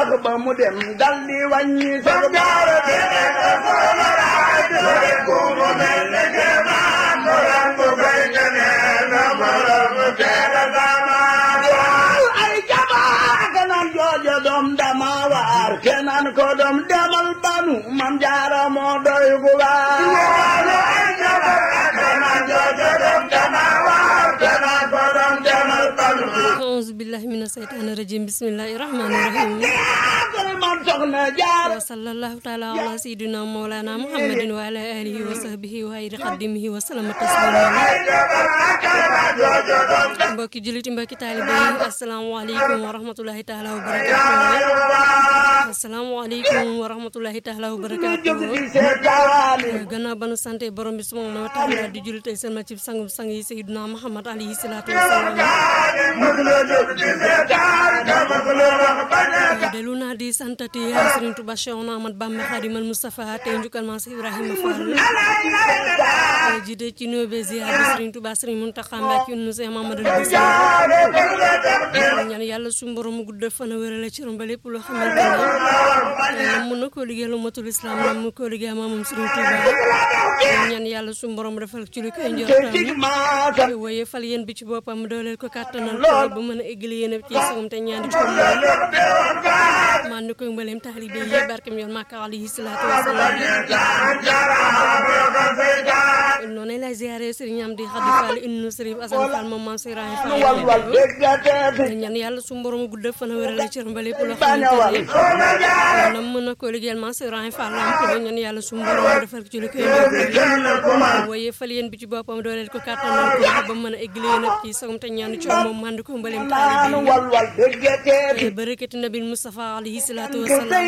wax ba mu dem dal di wàññi sax jaara ay jamaa kanaan joojo doom dama waar kenaan ko doom demal banu mam jaara moo doy gu waar auzu billahi mina seytaani rajim bismillahi rahmaani rahim man soxna jaar wa sallallahu taala ala sayidina mawlana muhammadin wa ala alihi wa sahbihi wa ayri xaddimihi wa salama taslima mbokki juliti mbokki taalibe yi asalaamaaleykum wa rahmatulahi taala wa barakatuh asalaamaaleykum wa rahmatulahi taala wa barakatuh gannaaw ba nu sante borom bi subhanahu wa taala di julli tey seen ma ci sangum sang yi sayidina muhammad alayhi salaatu wasalaam delu naa di santati Serigne Touba Cheikh Ahmad Bamba Khadimal Moustapha tey njukkal maa si Ibrahima Fall jiite ci nuyoo be ziar bi Serigne Touba Serigne Mountakha Mbacké nu Cheikh Mamadou Bousso ñaan yàlla suñu borom mu gudd fan a wérale ci romba lépp loo xamante ne nam mën na koo liggéey lu matul islam nam mu koo liggéey maamam Serigne Touba ñaan yàlla suñu borom defal ci lu koy njortam waaye fal yéen bi ci boppam dooleel ko kàttanal ko ba mën a eggali yéen ci sagam te ñaan ci ko man ni koy mbaleem taalibe yi barkem yoon Makka alayhi salaatu wasalaam noonu lay ziare Serigne Amdi Khady Fall innu Serigne Assane Fall moom maam Serigne Fall ñaan yàlla su borom gudd fan a wérale ci romba lépp loo xamante ne nam mën na ko liggéeyal maam Serigne Fall am ko ñaan yàlla su borom defal ko ci lu koy waaye fal yéen bi ci boppam dooleel ko kàttanal ko ba mën a eggali yéen ci sagam te ñaan ci moom man di ko mbaleem taalibe yi barakati nabil Mustafa alayhi salaatu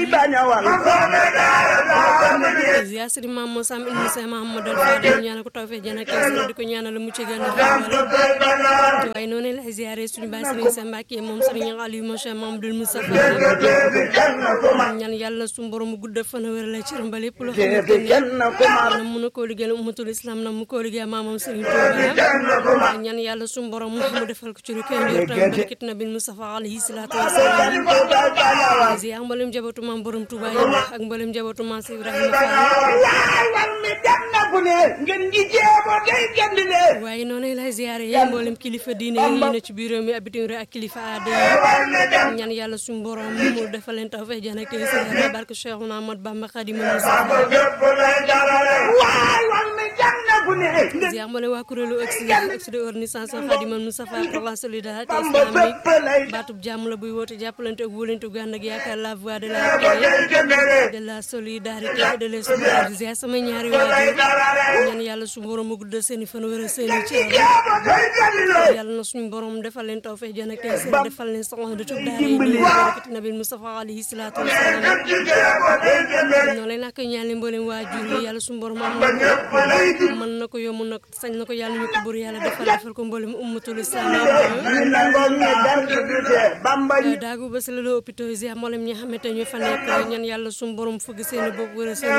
wasalaam ziar Serigne Mame Moussa Sam ibnu Cheikh Mahamadou Fadel ñaanal ko tawfeex jana kees di ko ñaanal mu ci gën a xamal waaye noonu la ziare suñu baay Serigne Cheikh Mbacké moom Serigne Aliou mo Cheikh Mahamadou Moustapha ñaan yàlla suñu borom mu gudd fan a wér la ci ramba lépp loo xamante ne na mun a koo liggéeyal ummatul islam na mu koo liggéeyal maamam Serigne Touba ñaan yàlla suñu borom mu defal ko ci lu koy njortam barakati nabil Moustapha alayhi salaatu wasalaam ziar mbalem jabatu maam borom Touba yi ak mbalem jabatu maam si Ibrahima Fall waaye noonu lay ziare yi mboolem kilifa diine yi ne ci biir réew mi ak bitim réew ak kilifa aada yi ñaan yàlla suñu borom mu defal leen tawfeex jaan ak tey si barke Cheikhouna Ahmad Bamba Khadimal Moustapha ziar mboolem waa kuréelu Oxfam organisation Khadimal Moustapha pour la solidarité islamique baatub jàmm la buy woote jàppalante ak wóolante gu ànd ak yaakaar la voix de la paix de la solidarité et de l'espoir ziar sama ñaari waajur ñaan yàlla suñu borom mu guddal seen i fan wéral seen i ci yàlla na suñu borom defal leen tawfeex jana tey seen defal leen soxla de tub daara yi ñu barakati nabil Mustafa alayhi salaatu wasalaam noonu lay nak ñaan leen mboolem waajur yi yàlla suñu borom am na ko mën na ko yomb na ko sañ na ko yàlla ñu ko bur yàlla defal defal ko mboolem ummatul islam daagu ba si la la hôpital yi mboolem ñi xamante ñoo fa nekk ñaan yàlla suñu borom fëgg seen i bopp wéral seen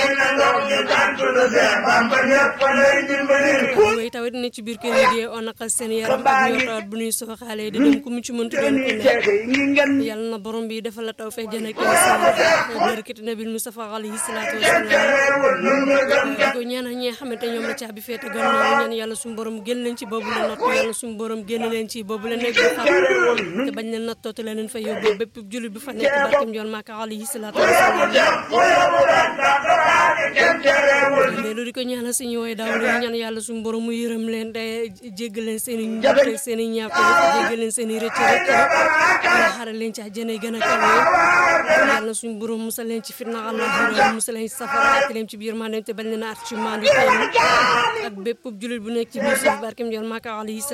i way tawit ne ci biir kër yi di on naqal seen yaram ak ñoo tawat bu ñuy sooxaale di dem ku mu ci mënti doon ko ne yàlla na borom bi defal la tawfeex jën ak barakati nabil Mustafa alayhi salaatu wasalaam di ko ñaanal ñi nga xamante ñoom la caabi feete gannaaw ñaan yàlla suñu borom génn leen ci boobu la natt yàlla suñu borom génn leen ci boobu la nekk xam te bañ leen nattoote la leen fa yóbbu bépp jullit bi fa nekk barkem yoon Màkka alayhi salaatu wasalaam loolu di ko ñaanal suñu woy daaw lu ñaan yàlla suñu borom mu yërëm leen te jéggal leen seen i njabte seen i ñàkk jéggal leen seen i rëcc rëcc yàlla xaral leen ci àjjana gën a kawe yàlla suñu borom musal leen ci fitna allah musal leen ci safara ak leen ci biir maa te bañ leen a at ci maandu ak bépp jullit bu nekk ci biir suuf barkem yoon Màkka alayhi